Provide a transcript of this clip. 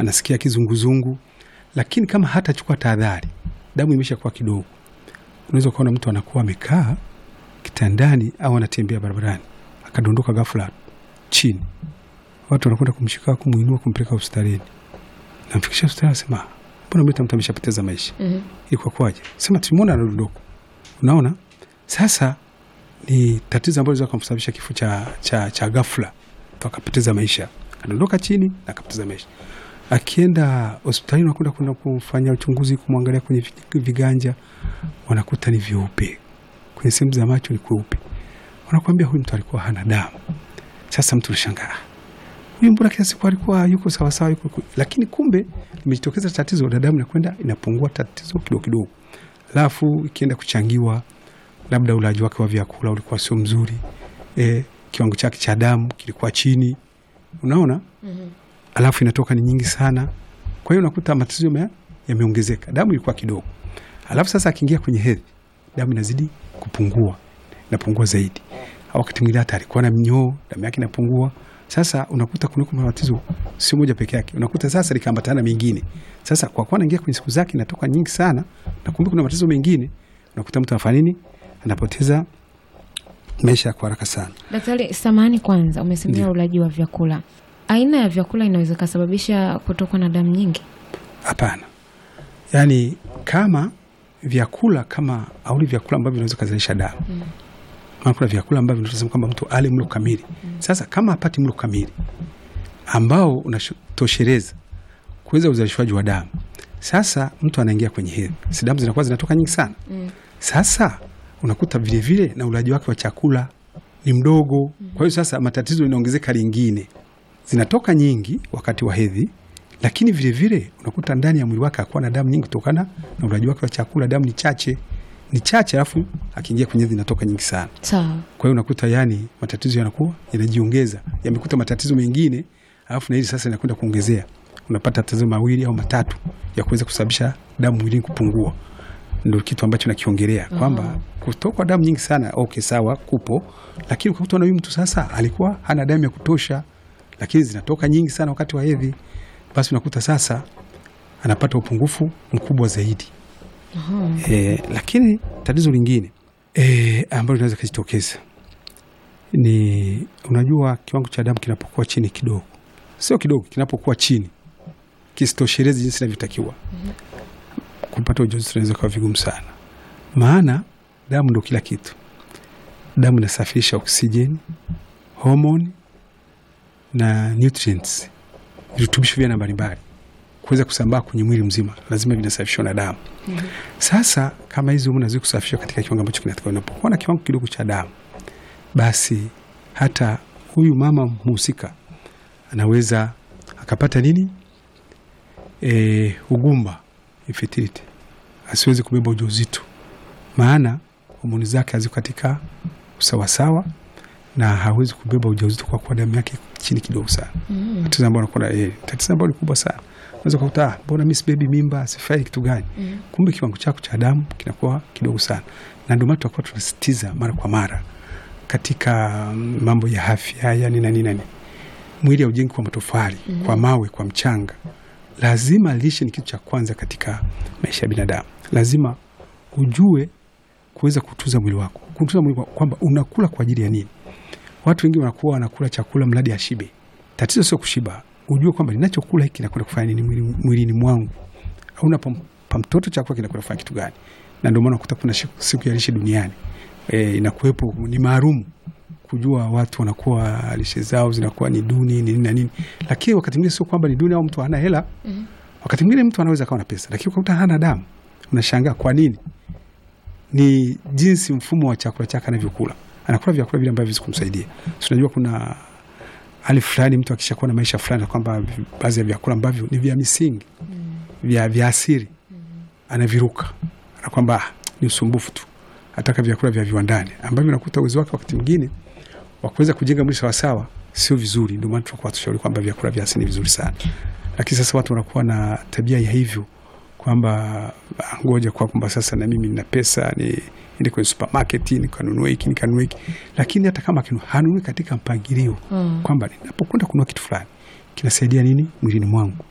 anasikia kizunguzungu, lakini kama hatachukua tahadhari, damu imesha kuwa kidogo, unaweza ukaona mtu anakuwa amekaa kitandani au anatembea barabarani akadondoka ghafla chini, watu wanakwenda kumshika, kumwinua, kumpeleka hospitalini, namfikisha hospitali, anasema mbona mleta mtu ameshapoteza maisha Mhm. ilikuwa kwaje? Sema tulimwona anadondoka. Unaona, sasa ni tatizo ambalo linaweza kumsababisha kifo cha, cha, cha ghafla, mtu akapoteza maisha, akadondoka chini na akapoteza maisha. Akienda hospitalini, wanakwenda kwenda kufanya uchunguzi, kumwangalia kwenye vi- viganja, wanakuta ni vyeupe, kwenye sehemu za macho ni kweupe, wanakuambia huyu mtu alikuwa hana damu. Sasa mtu unashangaa huyu mbona kila siku alikuwa yuko sawasawa yuko, yuko. Lakini kumbe limejitokeza tatizo la damu inakwenda inapungua, tatizo kidogo kidogo, alafu ikienda kuchangiwa, labda ulaji wake wa vyakula ulikuwa sio mzuri e, kiwango chake cha damu kilikuwa chini, unaona Mhm. alafu inatoka ni nyingi sana. Kwa hiyo unakuta matatizo yame- yameongezeka, damu ilikuwa kidogo, alafu sasa akiingia kwenye hedhi, damu inazidi kupungua, inapungua zaidi, au wakati mwingine hata alikuwa na mnyoo, damu yake inapungua. Sasa unakuta kunako matatizo sio moja peke yake, unakuta sasa likaambatana mengine. Sasa kwa kuwa anaingia kwenye siku zake inatoka nyingi sana, na kumbe kuna matatizo mengine, unakuta mtu anafanya nini? Anapoteza maisha kwa haraka sana. Daktari, samahani kwanza, umesemea Ndiyo. ulaji wa vyakula. Aina ya vyakula inaweza ikasababisha kutokwa na damu nyingi? Hapana, yaani kama vyakula kama auli vyakula ambavyo vinaweza kuzalisha damu Mm. maana kuna vyakula ambavyo tunasema kwamba mtu ale mlo kamili. Sasa kama hapati mlo kamili ambao unatosheleza kuweza uzalishwaji wa damu, sasa mtu anaingia kwenye hedhi, si damu zinakuwa zinatoka nyingi sana. Mm. Sasa unakuta vilevile na ulaji wake wa chakula ni mdogo. Kwa hiyo sasa matatizo inaongezeka lingine, zinatoka nyingi wakati wa hedhi, lakini vilevile unakuta ndani ya mwili wake hakuwa na damu nyingi kutokana na ulaji wake wa chakula. Damu ni chache, ni chache, alafu akiingia kwenye hedhi inatoka nyingi sana. Sawa. Kwa hiyo unakuta yani matatizo yanakuwa yanajiongeza, yamekuta matatizo mengine, alafu na hili sasa inakwenda kuongezea, unapata tatizo mawili au matatu ya kuweza kusababisha damu mwilini kupungua. Ndio kitu ambacho nakiongelea kwamba kutokwa damu nyingi sana, okay, sawa, kupo, lakini ukakuta na huyu mtu sasa alikuwa hana damu ya kutosha, lakini zinatoka nyingi sana wakati wa hedhi, basi unakuta sasa anapata upungufu mkubwa zaidi. Aha. E, lakini tatizo lingine e, ambalo linaweza kujitokeza ni unajua, kiwango cha damu kinapokuwa chini kidogo, sio kidogo, kinapokuwa chini kisitoshelezi jinsi inavyotakiwa, kupata ujauzito inaweza kuwa vigumu sana, maana damu ndo kila kitu. Damu inasafirisha oksijeni, homoni na nutrients, virutubisho vya aina mbalimbali kuweza kusambaa kwenye mwili mzima, lazima vinasafishwa na damu. Sasa kama hizi homoni hazii kusafishwa katika kiwango ambacho kinatakiwa, unapokuwa na kiwango kidogo cha damu, basi hata huyu mama mhusika anaweza akapata nini, e, ugumba, infertility, asiwezi kubeba ujauzito, maana homoni zake haziko katika usawasawa na hawezi kubeba ujauzito kwa kuwa damu yake chini kidogo sana Mm. tatizo ambalo nakuwa na eh, tatizo ambalo ni kubwa sana. Unaweza kukuta "Ah, mbona mimi sibebi mimba, sifai kitu gani? Mm. Kumbe kiwango chako cha damu kinakuwa kidogo sana, na ndio maana tunakuwa tunasisitiza mara kwa mara katika mm, mambo ya afya, yani nani nani, mwili haujengi kwa matofali, kwa mawe, kwa mchanga. Lazima lishe ni kitu cha kwanza katika maisha ya binadamu. Lazima ujue kuweza kutunza mwili wako, kutunza mwili wako kwamba unakula kwa ajili ya nini. Watu wengi wanakuwa wanakula chakula mradi ashibe. Tatizo sio kushiba, ujue kwamba ninachokula hiki kinakwenda kufanya nini mwili- mwilini mwangu, au napampa mtoto chakula kinakwenda kufanya kitu gani. Na ndio maana unakuta kuna siku- siku ya lishe duniani e, inakuwepo ni maalum kujua watu wanakuwa lishe zao zinakuwa ni duni ni nini na nini, lakini wakati mwingine sio kwamba ni duni au mtu hana hela. Mhm. Wakati mwingine mtu anaweza akawa na pesa, lakini ukakuta hana damu, unashangaa kwa nini? Ni jinsi mfumo wa chakula chake anavyokula, anakula vyakula vile ambavyo viwezi kumsaidia. Si unajua kuna hali fulani mtu akishakuwa na maisha fulani, kwamba baadhi ya vyakula ambavyo ni vya misingi vya, vya asili anaviruka, na kwamba "Ah, ni usumbufu tu, ataka vyakula vya viwandani ambavyo unakuta uwezo wake wakati mwingine wa kuweza kujenga mwili sawasawa sio vizuri. Ndio maana tunakuwa tushauri kwamba vyakula vya asili ni vizuri sana, lakini sasa watu wanakuwa na tabia ya hivyo kwamba "Ah, ngoja kwa kwamba sasa na mimi nina pesa ni ende kwenye supermarket nikanunue hiki nikanunue hiki, lakini hata kama akinu- hanunui katika mpangilio Mm. kwamba ninapokwenda kununua kitu fulani kinasaidia nini mwilini mwangu,